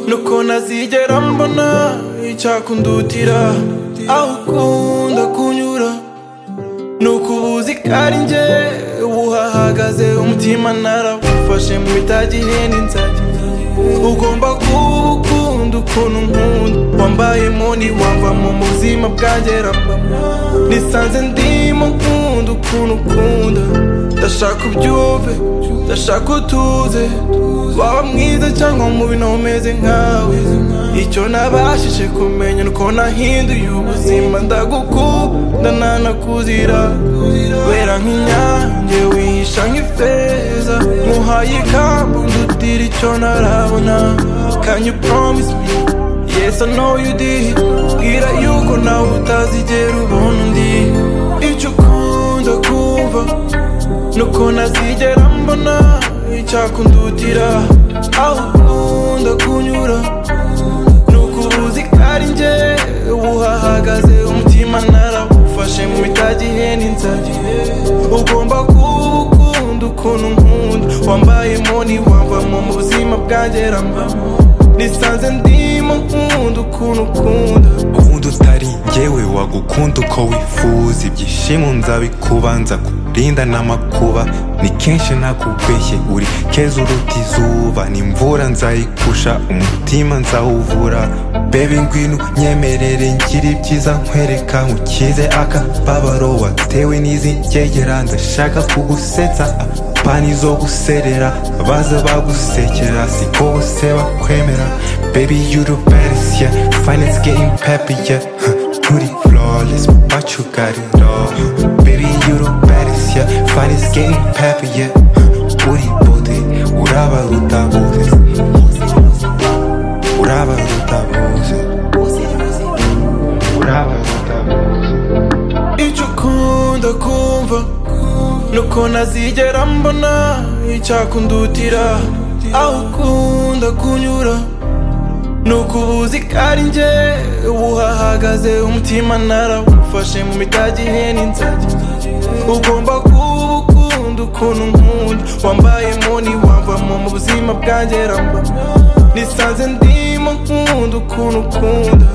nuko ntazigera mbona icyakundutira aho ukunda kunyura nuko ubuzi ko ari njye uhahagaze umutima narawufashe mu bitagihenda inzagi ugomba kuba ukunda ukuntu nkunda wambayemo ntiwava mu buzima bwanjye ramba nisanze ndimo nkunda ukuntu ukunda ndashaka ubyumve ndashaka utuze waba mwiza cyangwa mubi umeze nkawe icyo nabashije kumenya nuko nahinduye ubuzima ndagukunda nanakuzira wera nk'inyange wihisha nk'ifeza nkuhaye ikambu ndutira icyo ntarabona can you promise me yes i know you did bwira yuko nawe utazigera ubona undi icyo ukunda kumva nuko ntazigera mbona icyakundutira aho ukunda kunyura nuko ubuzi ko ari njye uhahagaze umutima narawufashe mu bitagihenda inzagi ugomba kuwukunda ukuntu nkunda wambayemo ntiwavamo mu buzima bwanjye rambamo nisanze ndimo nkunda ukuntu ukunda ukunda utari njyewe wagukunda uko wifuza ibyishimo nzabikubanza kurinda n'amakuba ni kenshi nakubweshye uri keza uruta izuba n'imvura nzayikusha umutima nzawuvura bebe ngwino nyemerere ngira ibyiza nkwereka ukize akababaro watewe n'izi ngegera ndashaka kugusetsa apani zo guserera baza bagusekera siko bose bakwemera baby you the best yeah finance getting peppy yeah Huh, pretty flawless but you got it all baby you the best yeah finance getting peppy yeah Huh, uri bode urabaruta bose urabaruta bose urabaruta bose icyo ukunda kumva nuko ntazigera mbona icyakundutira aho ukunda kunyura nuko ubuzi ko ari njye uhahagaze umutima narawufashe mu mitagihenda inzagi ugomba kuba ukunda ukuntu nkunda wambayemo ntiwavamo mu buzima bwanjye ramba nisanze ndimo nkunda ukuntu ukunda